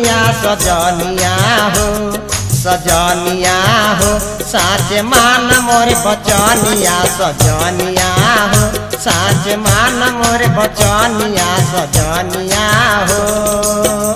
सजनिया सजनिया हो सजनिया हो साच मान मोर बचनिया सजनिया हो साच मान मोर बचनिया सजनिया हो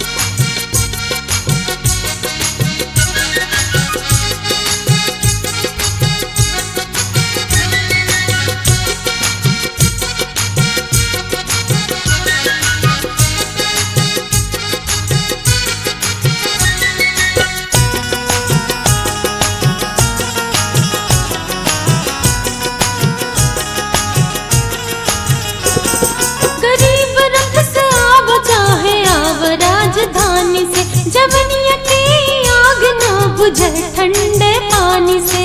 गरीब रख से आव चाहे आव राजधानी से जवनिया के आग ना बुझे ठंडे पानी से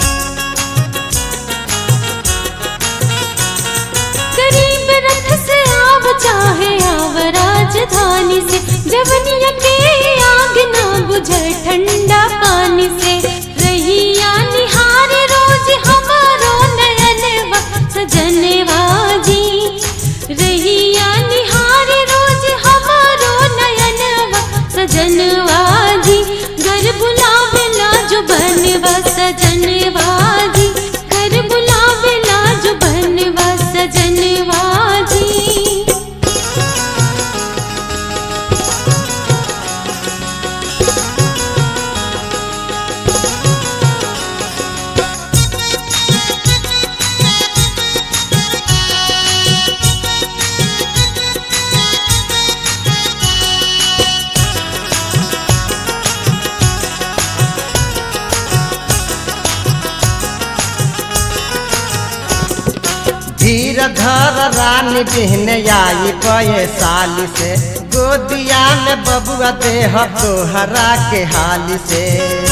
गरीब रख से आव चाहे आव राजधानी से जवनिया के आग ना बुझे ठंडा पानी से रहिया निहार रोज हमारो नयनवा सजनवा जी रहिया निहार रोज हमारो नयनवा सजनवा जी घर बुलावेला जो बनवा सजनवा जी घर बुलावेला जो बनवा सजनवा जी धीर धर रानी बिहने आई कए साली से गोदिया में बबुआ देह तोहरा के हाली से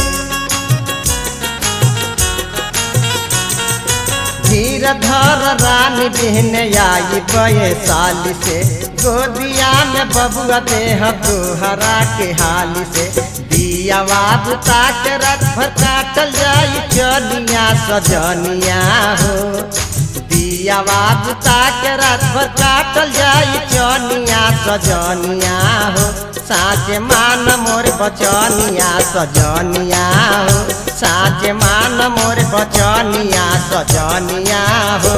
धीर धर रानी बिहने आई कए साली से गोदिया में बबुआ देह तोहरा के हाली से दिया बुता के रथ भर काटल जाई चलिया सजनिया हो दिया बुता के रात भर काटल जाई चनिया सजनिया हो साँच मान मोर बचनिया सजनिया हो साँच मान मोर बचनिया सजनिया हो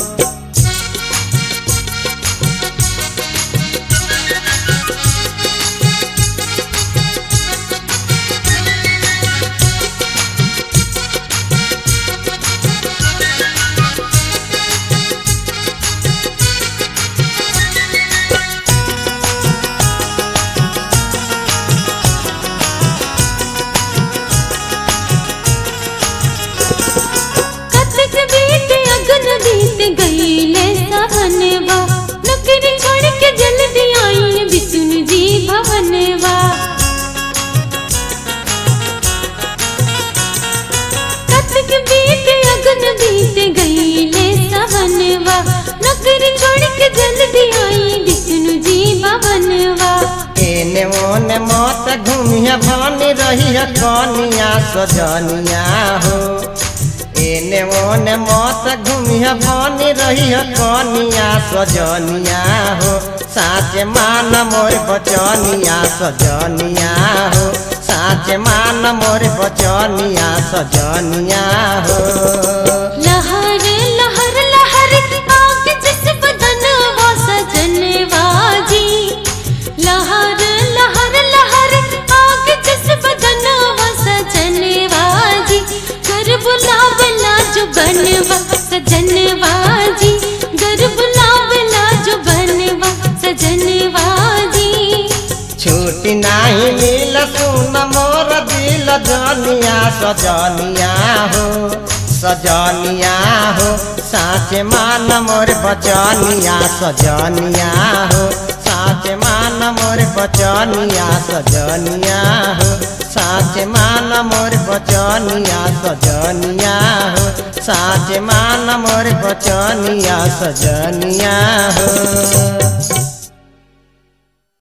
कतक बीत अगन बीत गईले सहनवा नौकरी छोड़ के जल्दी आई विष्णु जी भवनवा कतक बीत अगन बीत गईले सहनवा नौकरी छोड़ के जल्दी आई विष्णु जी भवनवा एने ओने मत घूमिया भनी रही कनिया सजनिया हो एने ओने मत घूमिया भनी रही कनिया सजनिया हो साँच मान मोर बचनिया सजनिया हो साँच मान मोर बचनिया सजनिया हो लहर लहर लहर आग जिस बदन वो सजनवा जी लहर लहर लहर आग जिस बदन वो सजनवा जी घर बुलावला जो बनवा सजनवा जी घर बुलावला जो बनवा सजनवा जी छुट्टी नाही मिल सुन मोर दिल जनिया सजनिया हो सजनिया हो साँच मान मोर बचनिया सजनिया हो साँच मान मोर बचनिया सजनिया हो साँच मान मोर बचनिया सजनिया हो साँच मान मोर बचनिया सजनिया हो